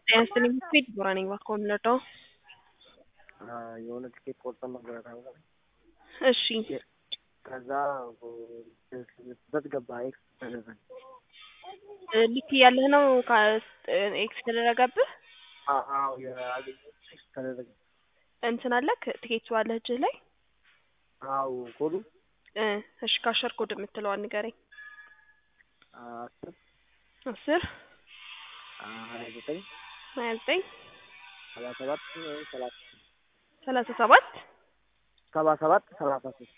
ጤና ይስጥልኝ ስፒድ ቦራ ነኝ እባክዎ የምንረዳው? የሆነ ትኬት ቆርጠን ነበረ ታውቃለህ? እሺ ከዛ በት ገባ ኤክስ ተደረገ። ልክ እያለህ ነው ኤክስ የተደረገብህ? አዎ የአገኘሁት ኤክስ ተደረገ። እንትን አለክ ትኬቱ አለህ እጅህ ላይ? አዎ ኮዱ እ እሺ ካሸር ኮድ የምትለዋን ንገረኝ። አስር አስር ሀያ ዘጠኝ ሀያ ዘጠኝ ሰባ ሰባት ሰላሳ ሰላሳ ሰባት ሰባ ሰባት ሰላሳ ሶስት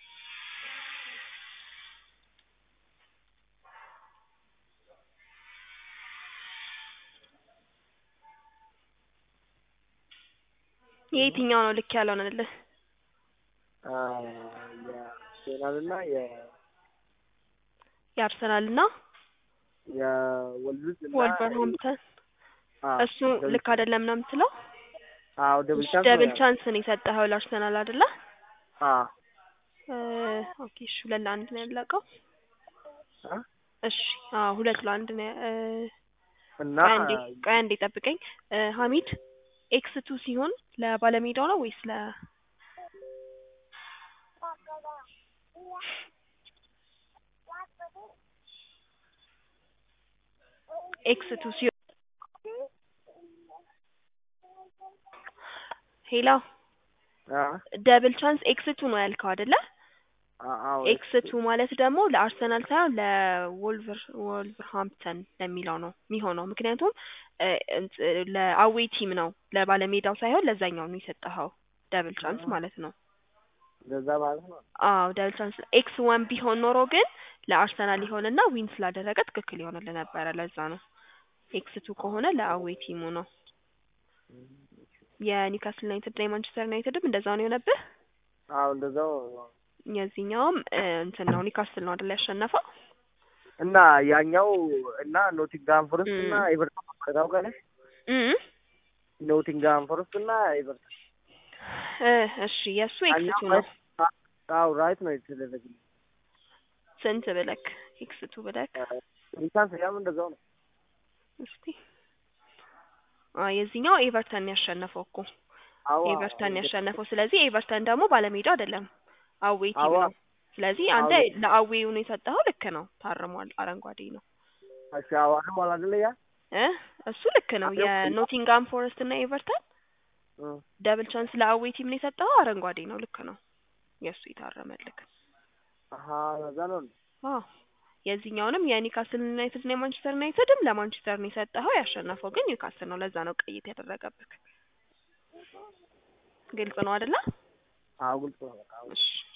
የየትኛው ነው ልክ ያልሆነልህ? የአርሴናል እና የ የአርሰናል እና የወልቭዝ እና ወልቨርሃምፕተን እሱ ልክ አይደለም ነው የምትለው? አዎ ደብል ቻንስ ደብል ቻንስ ነው የሰጠኸው ለአርሰናል አይደለ? አዎ ኦኬ እሺ ሁለት ለአንድ ነው ያለቀው። አ እሺ አዎ ሁለት ለአንድ ነው እ እና ቆይ አንዴ ቆይ አንዴ ጠብቀኝ እ ሀሚድ ኤክስ ቱ ሲሆን ለባለሜዳው ነው ወይስ ለ ኤክስ ቱ ሲሆን ሄሎ አ ደብል ቻንስ ኤክስ ቱ ነው ያልከው አይደለ? አዎ ኤክስ ቱ ማለት ደግሞ ለአርሰናል ሳይሆን ለወልቨር ወልቨርሃምፕተን ለሚለው ነው የሚሆነው። ምክንያቱም እ እንት- ለአዌይ ቲም ነው ለባለሜዳው ሳይሆን ለዛኛው ነው የሰጠኸው ደብል ቻንስ ማለት ነው። እንደዛ ማለት ነው። አዎ ደብል ቻንስ ኤክስ ዋን ቢሆን ኖሮ ግን ለአርሰናል ይሆንና ዊን ስላደረገ ትክክል ይሆንልህ ነበረ። ለዛ ነው ኤክስ ቱ ከሆነ ለአዌይ ቲሙ ነው። የኒውካስል ዩናይትድ እና የማንቸስተር ዩናይትድም እንደዛው ነው የሆነብህ። አዎ እንደዛው የዚህኛውም እ እንትን ነው ኒውካስል ነው አይደል ያሸነፈው? እና ያኛው እና ኖቲንግሃም ፎረስት እና እም። ኤቨርተን ታውቃለሽ? እም ኖቲንግሃም ፎረስት እና ኤቨርተን እ እሺ የእሱ ኤክስ ያኛው ቱ ነው። አዎ ራይት ነው የተደረገልኝ። ስንት ብለክ ኤክስ ቱ ብለክ ሪቻንስ ያም እንደዛው ነው። እስቲ አ የዚህኛው ኤቨርተን ነው ያሸነፈው እኮ አዎ ኤቨርተን ነው ያሸነፈው። ስለዚህ ኤቨርተን ደግሞ ባለሜዳው አይደለም አዌይ ቲም አዎ ነው። ስለዚህ አንተ አዎ። ለአዌው ነው የሰጠኸው። ልክ ነው፣ ታርሟል። አረንጓዴ ነው እሺ አዎ አሁን አይደለ ያ እ እሱ ልክ ነው። አዎ። የኖቲንጋም ፎረስት እና ኤቨርተን እ ደብል ቻንስ ለአዌይ ቲም ነው የሰጠኸው። አረንጓዴ ነው። ልክ ነው። የእሱ የታረመልክ አሀ ለዛ ነው እንዴ? አዎ የዚህኛውንም የኒውካስል ዩናይትድ እና የማንቸስተር ዩናይትድም ለማንቸስተር ነው የሰጠኸው። ያሸነፈው ግን ኒውካስል ነው። ለዛ ነው ቀይት ያደረገብክ። ግልጽ ነው አይደለ? አዎ ግልጽ ነው በቃ። እሺ